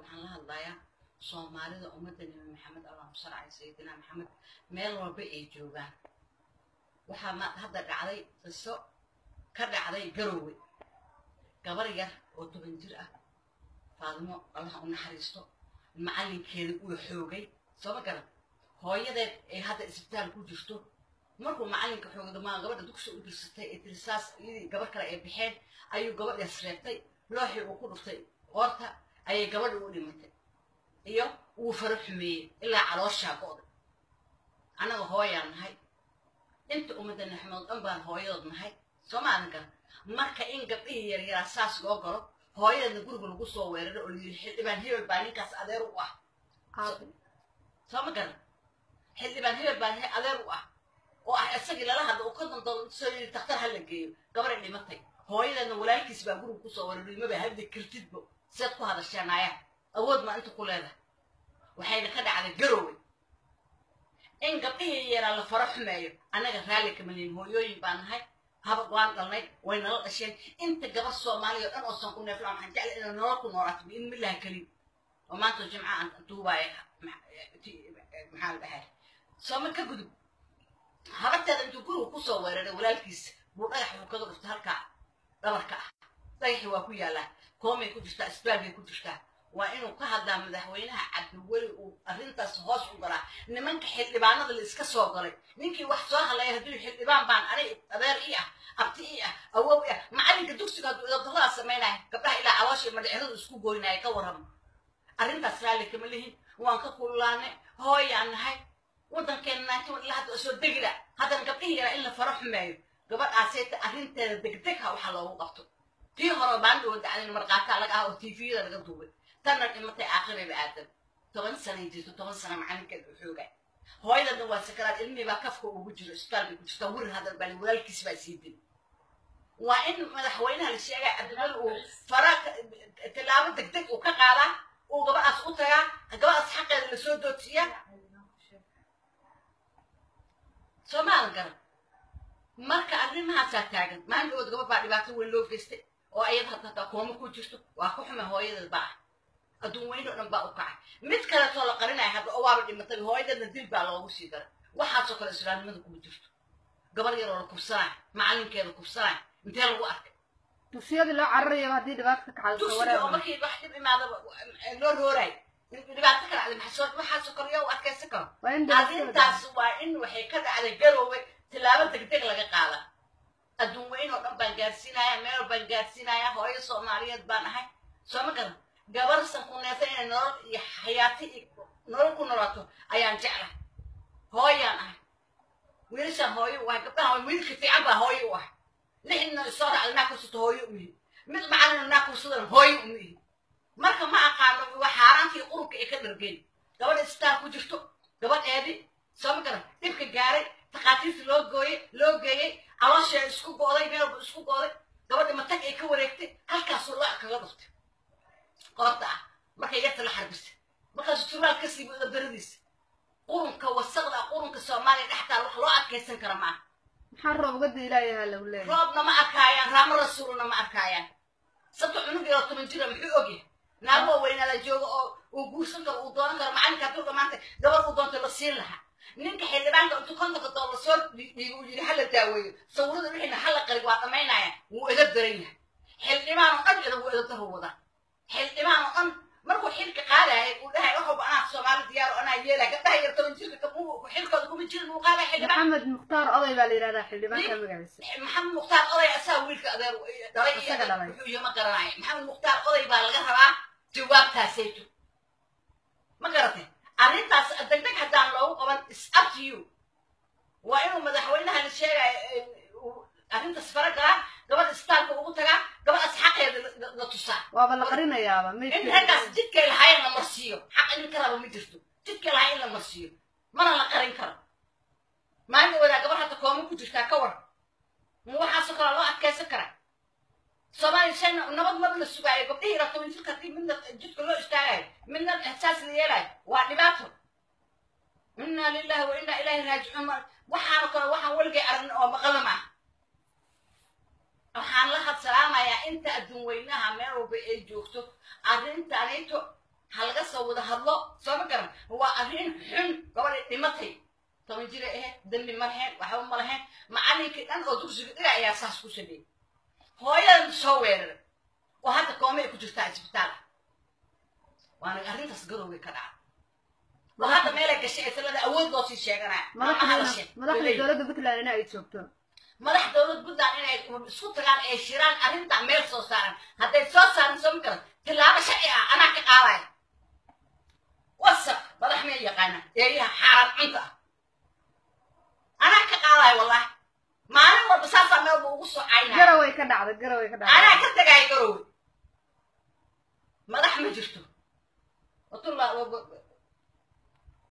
waxaan la hadlayaa soomaalida ummadda nebi maxamed allahuma salli calaa sayidina maxamed meel walba ay joogaan waxaa ma hadda dhacday qiso ka dhacday garowe gabar yar oo toban jir ah faadimo allah u naxariisto macallinkeeda uu xoogay soo ma garan hooyadeed ay hadda isbitaal ku jirto markuu macallinka xoogay maa gabadha dugsi u dirsatay ee tiri saas iyadii gabar kale ay baxeen ayuu gabadhaas reebtay looxii uu ku dhuftay qoorta ayay gabadha u dhimatay iyo wuu faro xumeeyey ilaa calooshaa go'day annaga hooyaan nahay inta ummadda naxmood dhan baan hooyadood nahay soo ma adan garan marka in gabdhihii yaryaraa saas loo galo hooyadeedna guriga lagu soo weeraro oo layidhi xildhibaan hebel baa ninkaas adeer u ah soo ma garan xildhibaan hebel baa adeer u ah oo ah isagii lala hadla oo ka dandoon soo yidhi daktar ha la geeyo gabaray dhimatay hooyadeedna walaalkiis baa guriga kusoo weeraray maba hadli kartidbo seed ku hadasheen ayaa awood maa inta ku leedahay waxayna ka dhacday garowe in gabdhihii yaraa la faro xumeeyo annaga raalli kama lihin hooyooyin baa nahay haba waan dhalnay way nala dhasheen inta gabar soomaaliya o dhan oosan ku neeflaan waxaan jeclay inay nolol ku noolaato biin millaha kelin oo maanta jimca aan duubaaya maxaa la dhahay sooma ka gudub habarteeda intuu guriga kusoo weeraray walaalkiisa buu dhagax buu kaga dhuftay halkaa dhabarka ah dhagaxii waa ku yaallaa koomay ku jirtaa isbaalbay ku jirtaa waa inuu ka hadlaa madaxweynaha cabdiweli uu arrintaas hoos u galaa nimanka xildhibaanada la iska soo galay ninkii wax soo hadlaya hadduu xildhibaan baan ani adeer ii ah abti ii ah awow ii ah macallinka dugsiga hadduu idabdaradaa samaynaya gabdhaha ilaa caloosha madhiciradu isku goynaya ka warrama arrintaas raalli kama lihin waan ka kululaanay hooyaan nahay waddankeena naatin ilaa hadda soo degila haddana gabdhihii yaraa in la faro xumeeyo gabadhaasayta arrinteeda degdeg ha waxa loogu qabto tii hore baandhowa dacdin markaataa laga ah oo tviyada laga duubay tanna dhimatay aakhirayba aadan toban sanay jirto toban sana macalinkeeda u xooga hooyadana waa sakaraad ilmihii baa kafka ugu jiro isbitaal bay ku jirtaa wirir hadal baa walaalkiis baa sii dil waa in madaxweynaha la sheegay cabdimali uu fara tilaabo degdeg uu ka qaadaa uu gabadhaas u tagaa gabadhaas xaqeeda lasoo doodsiiyaa soomaalan garan marka arrimahaasaa taagan maalin dhawood gabad baa dhibaato weyn loo geystay oo ayada hataa kooma ku jirto waa ku xume hooyadeed baa ah adduun weyn oo dhan baa u kacay mid kaleetoo la qarinaya hadda oo waaba dhimatay hooyadeedna dil baa loogu sii daray waxaasoo kale islaamnimada kuma jirto gabar yaroo la kubsanaya macallinkeeda kubsanaya intee lagu arkay dugsiyadii loo cararayaba haddii dhibaato ka kacdo dugsiga oo markii wax dhib imaadaba loo roorayo dhibaato ka dhacday maxaa waxaasoo kale yaa u adkaysan karo waa in arrintaas waa in waxay ka dhacday garoowe tilaabo degdeg laga qaada adduun weyn oo dhan baan gaarsiinaya meel baan gaarsiinaya hooyo soomaaliyeed baan ahay soo ma garan gabar sankuneeta inay nolol iyo xayaati iyo nolol ku noolaato ayaan jeclahay hooyaan ahay wiilashaan hooyo u ahay gabdhaha wiilka fiican baa hooyo u ahay lixdina isoo dhacda naa kursato hooyo u yihi mid macalina naa kursadan hooyo uma yihi marka ma aqaano waa xaaraantii qurubka ay ka dhargeen gabadha istaan ku jirto gabadheedii soo ma garan dhibka gaaray takhaatiirta loo gooyey loo geeyey caloosheeda isku go'day meelba isku go'day gabadha matag ay ka wareegtay halkaasuu looc kaga dhuftay qoorta ah markay yarta la xarbisay markaasuu turaal ka sii buuda beradiisa qurunka wasaqda qurunka soomaaliya dhextaal wax loo adkaysan kara maaha maxaa roob uga diilaayaha lagu leeyahay roobna ma arkaayaan raamo rasuulna ma arkaayaan sabta cunug yaroo toban jira muxuu ogyahay naagoo weynaada jooga oo uu guursan karo uu doonan karo macalinka hadduu dhamaanta gabar uu doonto la siin lahaa ninka xildhibaanka intuu kontonka doolar soo dhiigo uu yidhi hala daaweeyo sawirada wixiina hala qarig waa dhamaynaya wuu ega daran yahay xildhibaan oo dhan ida wuu edadaru wadaa xildhibaan oo dhan markuu xilka qaadaya uu dhahay waxuba anaa soomaali diyaar oo anaa yeelaya gabdhaha yar toban jirka xilkooda kuma jirin uu qaadaya xildhibaan maxamed mukhtaar oday baa la yidhahdaa xildhibaanka magaciisa maxamed mukhtaar oday asaa wiilka adeer dhalay iyo Isaga dhalay. wuxuu iyo ma garanaya maxamed mukhtaar oday baa laga rabaa jawaabtaasayto ma garatay arrintaas degdeg haddaan loogu qaban is up to you waa inuu madaxweynaha la sheegaya arrintaas fara galaa gabadha isbitaalka ugu tagaa gabadhaas xaqeeda la- la- la tusaa waaba la qarinayaaba in meydkeeda raggaas jidkay lahaayeen la marsiiyo xaq idin ka raba ma jirto jidkay lahaa in la marsiiyo mana la qarin karo maalin wadaa gabar hadda kooma ku jirtaa ka war ma waxaasoo kale loo adkaysan karaa soomaaliya shay nabad maba la sugaayo gabdhihii ila toban jirka haddii midna jidka loo istaagayo midna saas la yeelayo waa dhibaato inna lillahi wa inna ilaahi raajicuun ma- waxaano kale waxaan weligay aragnin oo maqala maaha waxaan la hadsalaamayaa inta adduun weynaha meel walba ay joogto arrintanito ha laga soo wada hadlo soo ma garan waa arrin xun gabadhay dhimatay toban jira ahayd dembi ma lahayn waxba ma lahayn macallinkii dhan oo dugsiga dhiga ayaa saas ku sameeyey hooyadan soo weeraray oo hadda koome ay ku jirtaa isbitaal ah waana arrintaas garowgay ka dhaca oo hadda meelay gashay ee talada awood loo sii sheeganaya madaxda madaxda dowladda puntland in ay joogto madax dowlad puntland inay isku tagaan ee shiraan arrintaa meel soo saaran hadday soo saaran soo ma garan tillaabo sharci ah anaa ka qaadaya wasaq madax meel yaqaana eeyaha xaaraan cunta ah anaa ka qaadaya wallahi maalin walba saasaa meel buu ugu soo caynaya garaway ka dhacda garaway ka dhacda anaa ka tagaaya garowe madax ma jirto watulla